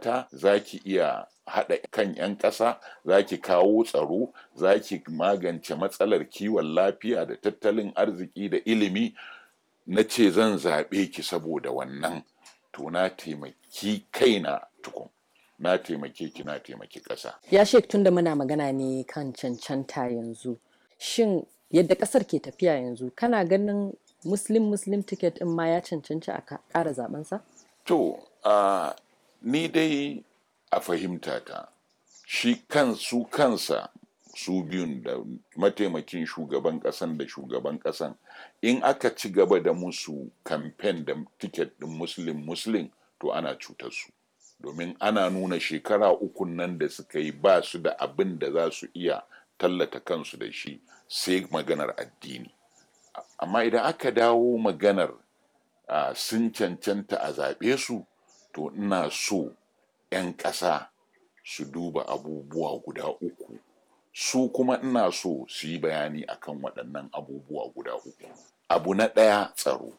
ta za ki iya haɗa kan 'yan ƙasa za ki kawo tsaro za ki magance matsalar kiwon lafiya da tattalin arziki da ilimi na ce zan zaɓe ki saboda wannan to na taimaki kaina tukun na taimake ki na taimaki ƙasa Ya shek tunda muna magana ne kan cancanta yanzu. Shin yadda ƙasar ke tafiya yanzu kana ganin Muslim Muslim ticket ɗin ma ya cancanci a ka- ƙara zaɓensa? To, a ni dai a fahimta ta, shi kan su kansa su biyun da mataimakin shugaban ƙasan da shugaban ƙasan in aka ci gaba da musu kamfen da tiket ɗin muslim muslim to ana cutar su domin ana nuna shekara uku nan da suka yi ba su da abin da za su iya tallata kansu da shi sai maganar addini amma idan aka dawo maganar uh, sun cancanta a zaɓe su to ina so 'yan ƙasa su duba abubuwa guda uku su kuma ina so su yi bayani akan waɗannan abubuwa guda uku abu na ɗaya tsaro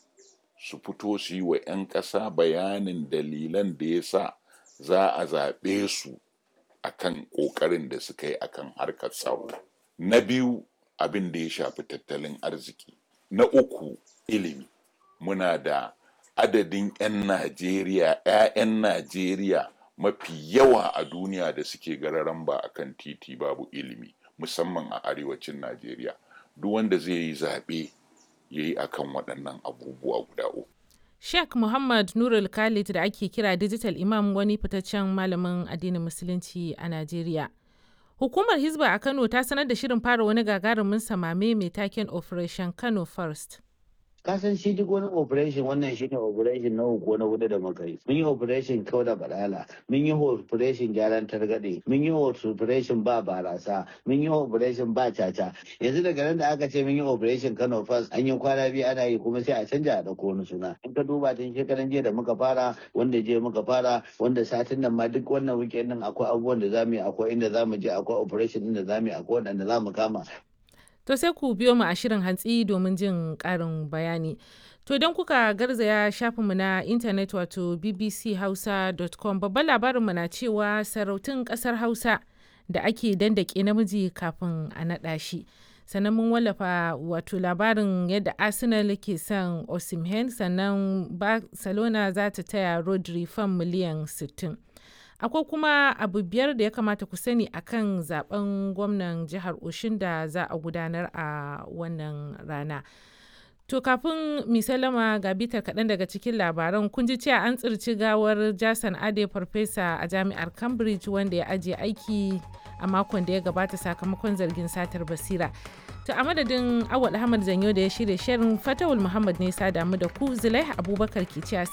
su fito su yi wa 'yan ƙasa bayanin dalilan da ya sa za a zaɓe su akan ƙoƙarin da suka yi akan harkar tsaro na biyu abin da ya shafi tattalin arziki na uku ilimi muna da adadin 'yan najeriya 'ya'yan najeriya mafi yawa a duniya da suke gararan ba a kan titi babu ilimi musamman a arewacin najeriya duk wanda zai yi zaɓe ya yi akan waɗannan abubuwa guda uku Sheikh Muhammad Nurul Khalid da ake kira Digital Imam wani fitaccen malamin addinin Musulunci a Najeriya. Hukumar Hizba a Kano ta sanar da shirin fara wani gagarumin samame mai taken Operation Kano First. ka san shi duk wani operation wannan shi ne operation na uku na hudu da muka yi mun yi operation kau da balala mun yi operation gyaran targaɗe mun yi operation ba barasa mun yi operation ba caca yanzu daga nan da aka ce mun yi operation kano first an yi kwana biyu ana yi kuma sai a canja a ɗauko wani suna in ka duba tun shekaran jiya da muka fara wanda jiya muka fara wanda satin nan ma duk wannan weekend din akwai abubuwan da zamu yi akwai inda zamu je akwai operation din da zamu yi akwai wanda zamu kama To sai ku biyo mu a shirin hantsi domin jin ƙarin bayani. To don kuka garzaya shafinmu na intanet wato bbchausa.com babban labarinmu na cewa sarautun ƙasar Hausa da ake dandake namiji kafin a naɗa shi. sannan mun wallafa wato labarin yadda arsenal ke son osimhen sannan barcelona za ta taya rodri fan miliyan 60 akwai kuma abu biyar da ya kamata ku sani akan zaben gwamnan jihar oshin da za a gudanar a wannan rana to kafin misalama ga bitar kaɗan daga cikin labaran kun ji cewa an tsirci gawar jason ade farfesa a jami'ar cambridge wanda ya ajiye aiki a makon da ya gabata sakamakon zargin satar basira to a madadin awal ahmad zanyo da ya shirya shirin fatawul muhammad ne sa damu da ku zulai abubakar ke cewa